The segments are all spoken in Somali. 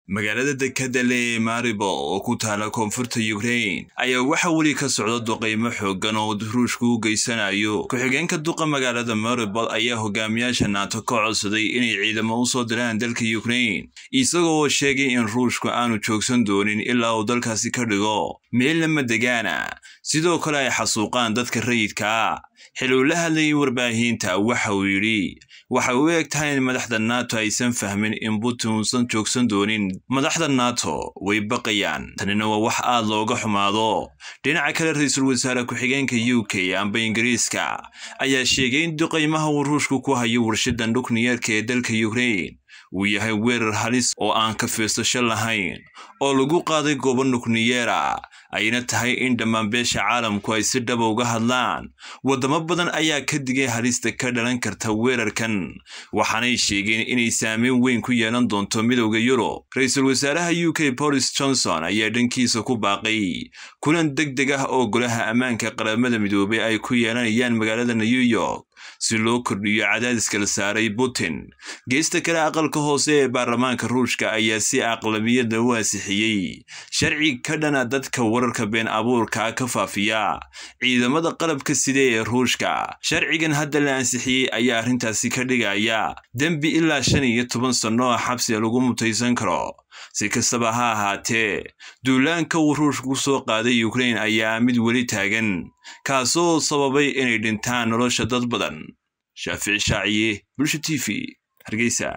magaalada dekadale ee maribol oo ku taala koonfurta ukrain ayaa waxaa weli ka socda duqaymo xooggan oo ruushku u geysanayo ku-xigeenka duqa magaalada maribol ayaa hogaamiyaasha naato ka codsaday inay ciidamo u soo diraan dalka ukrain isagoo sheegay in ruushku aanu joogsan doonin ilaa uu dalkaasi ka dhigo meel lama degaana sidoo kale ay xasuuqaan dadka rayidkaa xil uu la hadlayay warbaahinta waxa uu yidhi waxay u eg tahay in madaxda nato aysan fahmin in putin uusan joogsan doonin madaxda nato way baqayaan tanina waa wax aad looga xumaado dhinaca kale ra-iisul wasaare ku-xigeenka u k amba ingiriiska ayaa sheegay in duqaymaha uu ruushku ku hayo warshada nukliyeerka ee dalka ukrain uu yahay weerar halis oo aan ka fiirsasho lahayn oo lagu qaaday goobo nukliyeera ayna tahay in dhammaan beesha caalamku ay si dhaba uga hadlaan waddamo badan ayaa ka digay halista ka dhalan karta weerarkan waxaanay sheegeen inay saameyn weyn ku yeelan doonto midowda yurub ra-iisul wasaaraha u k boris johnson ayaa dhankiisa ku baaqay kulan deg deg ah oo golaha ammaanka qaramada midoobay ay ku yeelanayaan magaalada new york si loo kordhiyo cadaadiska la saaray putin geesta kale aqalka hoose ee baarlamaanka ruushka ayaa si aqlabiyada u ansixiyey sharci ka dhana dadka wararka been abuurka ka faafiya ciidamada qalabka side ee ruushka sharcigan hadda la ansixiyey ayaa arrintaasi ka dhigaya dembi ilaa shan iyo toban sanno oo xabsiga lagu mutaysan karo si kastaba ha ahaatee duulaanka uu ruushka ku soo qaaday ukrain ayaa mid weli taagan kaasoo sababay inay dhintaan nolosha dad badan shaafici shaaciye bulsha t v hargeysa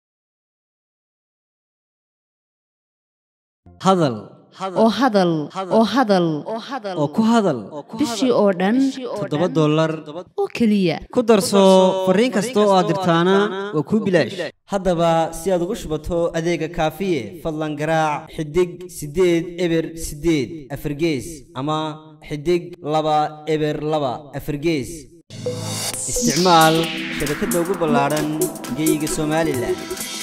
hadal oo hadal oo hadal oo ku hadal bishii oo dhan toddoba dollar oo keliya ku darso fariin kasta oo aad dirtaana waa kuu bilaash haddaba si aad ugu shubato adeega kaafiye fadlan garaac xidig siddeed eber siddeed afargees ama xidig laba eber laba afargees isticmaal shabakadda ugu ballaadhan geeyiga somalilan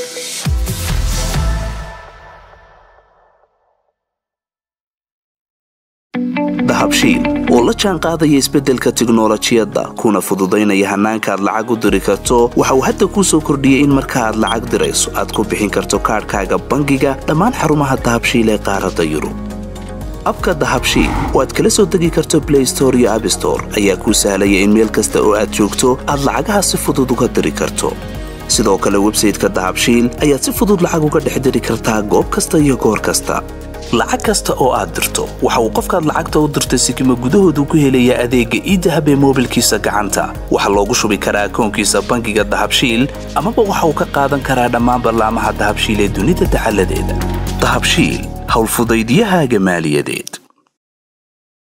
dahabshiil oo la jaan qaadaya isbeddelka tiknolojiyadda kuna fududaynaya hannaanka aad lacag u diri karto waxa uu hadda kuu soo kordhiyey in marka aad lacag dirayso aad ku bixin karto kaadhkaaga bangiga dhammaan xarumaha dahabshiil ee qaaradda yurub abka dahabshiil oo aad kala soo degi karto blay store iyo abstore ayaa kuu sahlaya in meel kasta oo aad joogto aad lacagaha si fudud uga diri karto sidoo kale websayteka dahabshiil ayaad si fudud lacag uga dhex diri kartaa goob kasta iyo goor kasta lacag kasta oo aad dirto waxa uu qofkaad lacagta u dirtay sikima gudahoodu ku helayaa adeegga iidahab ee moobilkiisa gacanta waxaa loogu shubi karaa akoonkiisa bangiga dahabshiil amaba waxa uu ka qaadan karaa dhammaan ballaamaha dahabshiil ee dunida dacaladeeda dahabshiil howlfudaydyahaaga maaliyadeed